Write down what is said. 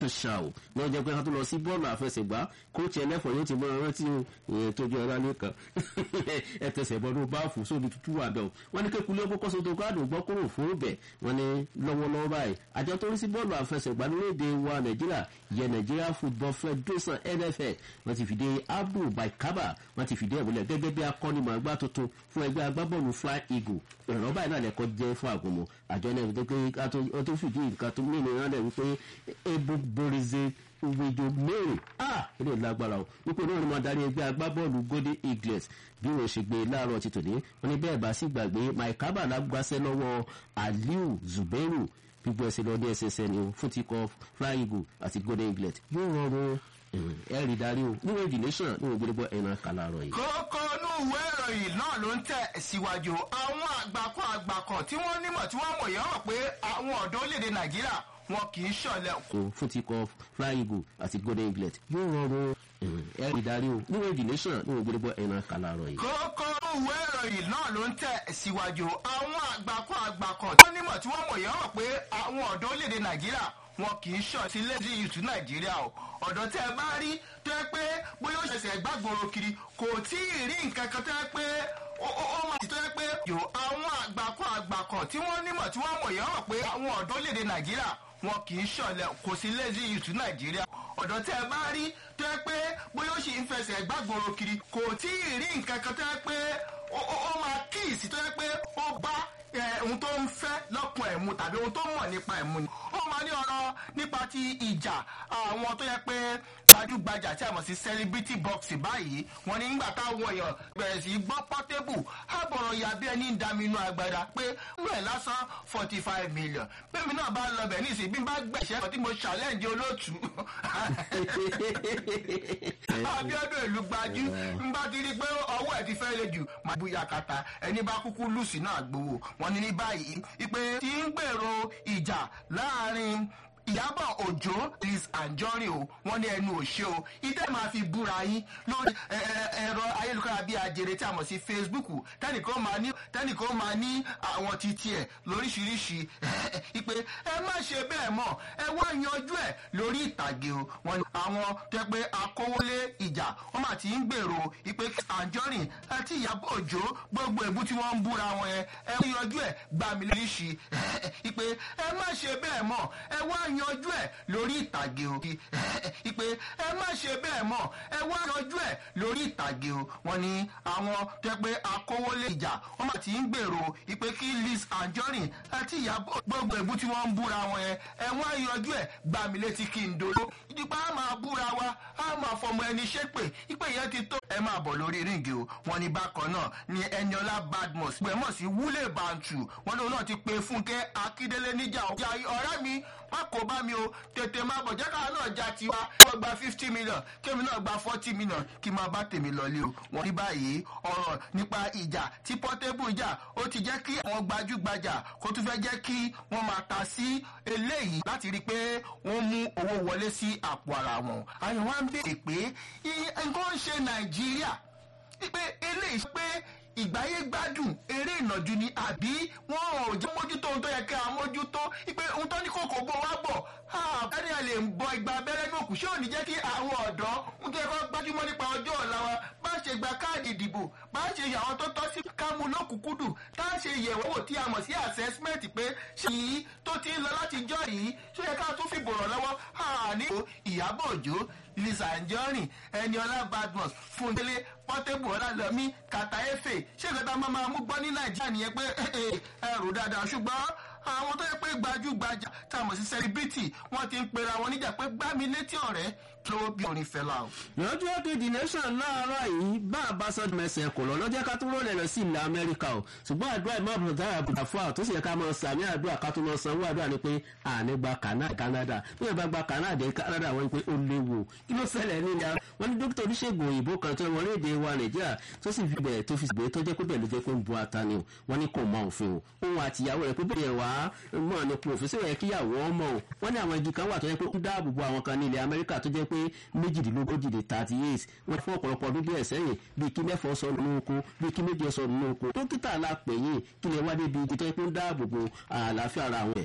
ṣá o ní ọjọ́ pé ká tó lọ sí bọ́ọ̀lù àfẹsẹ̀gbá kóòtù ẹlẹ́fọ̀ọ́ yóò ti mọ rántí o ìyẹn tójú ọ̀rá nìkan ẹ tẹsẹ̀ bọ́dún báàfù sóbi tútù wà bẹ́ẹ̀ o wọ́n ní kékulé ọkọ̀ sọ́tò káàdùn gbọ́ kúrò fún bẹ̀ wọ́n ní lọ́wọ́lọ́wọ́ báyìí àjọ tó ń sí bọ́ọ̀lù àfẹsẹ̀gbá lórílẹ̀‐èdè wa nàìjíríà yẹ nàìjíríà football federation nfl wọ́n ti fìdí abdul baikaba wọ́n ti fìdí ẹ̀múlẹ̀ gẹ́gẹ́ bí akọ́nimọ̀ọ́gbá tuntun fún ẹgbẹ́ agbábọ́ọ̀lù fly eagle ìrànlọ́ báyìí náà lẹ́kọ́ jẹ́ fún àgùnmọ̀ àjọ náà wípé ká tó fìdí nǹkan tó mìíràn náà lẹ́ wípé ebo borize ìwéjọ mẹ́rin ah ilé lágbára o wípé náà ni mo darí ẹgbẹ́ agbábọ́ọ̀lù golden eagles bí wọ́n ṣe gbé láàárọ̀ ti tòní wọ́n ní bẹ́ẹ̀ bá sì gbàgbé maikaba lágbàṣẹ́ lọ́wọ́ aliu zubairu gbígbọ́ ẹsẹ̀ lọ ní ẹsẹsẹ ni o fún ti kọ fly eagle àti golden eagles yóò rọrùn ẹ rí darí o níwọ̀n ìdí nation níwọ̀n gbẹdẹgbọ ẹ̀nà kàlàrọ̀ yìí. kókó inú ìwé ìròyìn náà ló ń tẹ̀ síwájú àwọn àgbàkọ àgbàkọ tí wọ́n nímọ̀ tí wọ́n mọ̀ yẹn hàn pé àwọn ọ̀dọ́ orílẹ̀-èdè nàìjíríà wọn kì í ṣọ̀lẹ̀. kò fún ti kọ fly eagle àti golden eaglet yóò rọrùn ẹ rí darí o níwọ̀n ìdí nation níwọ̀n gbẹdẹgbọ ẹ̀nà kàlàrọ̀ yìí. kókó inú ìwé ìròyìn náà ló ń tẹ̀ síwájú àwọn àgbàkọ àgbàkọ tí wọ́n nímọ̀ tí wọ́n mọ̀ yẹn hàn pé àwọn ọ̀dọ́ orílẹ̀-èdè nàìjíríà wọn kì í ṣọ̀ sí lẹ́dí ìtú nàìjíríà o ọ̀dọ́ tẹ́ ẹ bá rí tó yẹ pé bóyá ó ṣẹ̀ṣẹ̀ gbàgbọ́rọ̀ kiri kò tí ì rí nǹkan kan tó yẹ pé ó máa ti tó yẹ pé yò àwọn àgbàkọ àgbàkọ tí wọ́n nímọ̀ tí wọ́n mọ̀ yẹn hàn pé àwọn ọ̀dọ́ léde nàìjíríà wọn kì í ṣọ̀lẹ̀ kò sí lẹ́dí ìtú nàìjíríà ọ̀dọ́ tẹ́ ẹ bá rí tó yẹ pé bóyá ó ṣì ń fẹsẹ̀ gbàgbọ́rọ̀ kiri kò tí ì rí nǹkan kan tó yẹ pé ó máa kíìsì tó yẹ pé ó bá ohun tó ń fẹ́ lọ́kùn ẹ̀ mu tàbí ohun tó mọ̀ nípa ẹ̀ mu ni. ó máa ní ọ̀rọ̀ nípa ti ìjà àwọn tó yẹ pé gbajúgbajà tí a mọ̀ sí celebrity box báyìí wọ́n ní nígbà táwọn èèyàn bẹ̀rẹ̀ sí gbọ́ pọ́tébù àbọ̀rọ̀ ya bí ẹni ń dami inú agbada pé rẹ̀ lásán forty five million bẹ́ẹ̀mi náà bá lọ bẹ̀ ní ìsìn bí n bá gbẹ̀ṣẹ́ tí mo challenge olóòtú abiodun ìlú gbajú n bá ti rí pé ọwọ́ ẹ̀ ti fẹ́ le jù máa bu yakata ẹni bá kúkú lùsì náà gbowó wọn ní ní báyìí ìpè tí ń gbèrò ìjà láàrin ìyábọ̀ òjò liz anjorin o wọ́n ní ẹnu òṣè o ìtẹ́ máa fi búra yín lórí ẹ̀rọ ayélujára bíi ajere tí a mọ̀ sí facebook tẹ́nìkan máa ní tẹ́nìkan máa ní àwọn títí ẹ̀ lóríṣiríṣi ìpè ẹ má ṣe bẹ́ẹ̀ mọ̀ ẹ wá yanjú ẹ̀ lórí ìtàgé o wọ́n ní àwọn tẹ́ pé akówólé ìjà wọ́n máa ti ń gbèrò ìpè anjorin àti ìyábọ̀ òjò gbogbo ẹ̀bú tí wọ́n ń búra wọn yẹn ẹ yanjú ẹ̀ gbàmí lóríṣi ìpè ẹ má ṣe bẹ́ẹ̀ mọ̀ ẹ wá yanjú ẹ lórí ìtàgé o ìpè ẹ má ṣe bẹ́ẹ̀ mọ̀ ẹ wá yanjú ẹ lórí ìtàgé o wọn ni àwọn tẹ pé akówólé ìjà wọn mà ti ń gbèrò ìpè kí liz anjorin àti ìyàbọ̀ gbogbo ẹ̀bú tí wọ́n ń búra wọn yẹn ẹ wá yanjú ẹ gbà mí létí kí n dolo ìdípa á máa búra wa á máa fọmọ ẹni ṣépè ìpè yẹn ti tó ẹ máa bọ̀ lórí ríǹgì o wọn ni bákan náà ni eniola badmus gbẹmọ̀ sí wúlé bantu wọn lóun náà ti pe fúnkẹ́ akíndélé níjà ọ̀rẹ́ mi má kó bá mi o tètè máa bọ̀ jẹ́ká náà já tiwa wọ́n gba fifty million kémi náà gba forty million kí n máa bá tèmi lọlé o. wọ́n ní báyìí ọ̀rọ̀ nípa ìjà tí portable jà ó ti jẹ́ kí àwọn gbajúgbajà kó tún fẹ́ jẹ́ kí wọ́n máa ta sí eléyìí láti rí i pé wọ́n mú owó wọlé sí àpò ara wọn. àyàn wa ń béèrè pé nǹkan ń ṣe nàìjíríà pé eléyìí pé ìgbáyé gbádùn eré ìnàjú ni àbí wọn ò jẹ́ mójútó ohun tó yẹ kí a mójútó pé ohun tó ní kòkó bó wá bọ̀ ẹni a lè bọ ìgbà abẹ́rẹ́ ní òkú ṣé ò ní jẹ́ kí àwọn ọ̀dọ́ ń tẹ́ kọ́ gbájúmọ́ nípa ọjọ́ ọ̀la wa bá ṣe gba káàdì ìdìbò bá ṣe yà àwọn tó tọ́ sí kámú lókùnkúndù tá a ṣe yẹ̀wò wò tí a mọ̀ sí assessment pé ṣe yìí tó ti ń lọ láti jọ́ yìí ṣó yẹ ká tún fi bọ̀rọ̀ lọ́wọ́ àní ìyàbọ̀ òjò lisa anjorin eniola badmus fúndélé pọtébù ọlálọmí kàtà efe ṣé ìgbàdá máa máa mú gbọ́ ní nàìjíríà nìyẹn pé ẹrù dáadáa ṣùgbọ́n àwọn tó yẹ pé gbajúgbajà tá a mọ̀ sí celebrity wọ́n ti ń pera wọn níjà pé gbá mi létí ọ̀rẹ́ tó bí orin fẹlá o. lọ́jọ́ kejì nation láàárọ̀ yìí bá a bá sọ mẹsẹ̀ kò lọ lọ́jọ́ ká tó rọlẹ̀ lọ sí ilẹ̀ amẹ́ríkà o ṣùgbọ́n àdúrà ìmọ̀ àbùdá àbùdá fún àwọn tó sì yẹ ká máa sàmì àdúrà ká tó máa sanwó àdúrà ni pé àní gba canada bí wọ́n bá gba canada canada wọ́n pé ó léwu kí ló ṣẹlẹ̀ nílẹ̀ wọ́n ní dókítà oníṣègùn òyìnbó kan tó wọlé èdè wa nàìjíríà tó sì fi bẹ̀rẹ̀ tó fi bẹ̀rẹ̀ tó jẹ́ pé bẹ̀rẹ̀ ló jẹ́ pé ń bu ata ni o wọ́n ní kò mọ òfin o òun àtìyàwó rẹ̀ pé bẹ̀rẹ̀ wá mọ̀ nípa òfin sí ẹ̀ kíyàwó ọmọ o wọ́n ní àwọn igi kan wà tó jẹ́ pé ó dáàbò bo àwọn kan ní ilẹ̀ amẹ́ríkà tó jẹ́ pé méjìdínlógójì lè thirty eight wọ́n fún ọ̀pọ̀lọpọ̀ ọdún bí ẹ̀sẹ̀ yìí bí kí mẹ́fọ́ sọ nínú oko bí kí méje sọ nínú oko dókítà la pè yín kí lè wá débi igi tó jẹ́ pé ó dáàbò bo àlàáfíà ara àwọn ẹ̀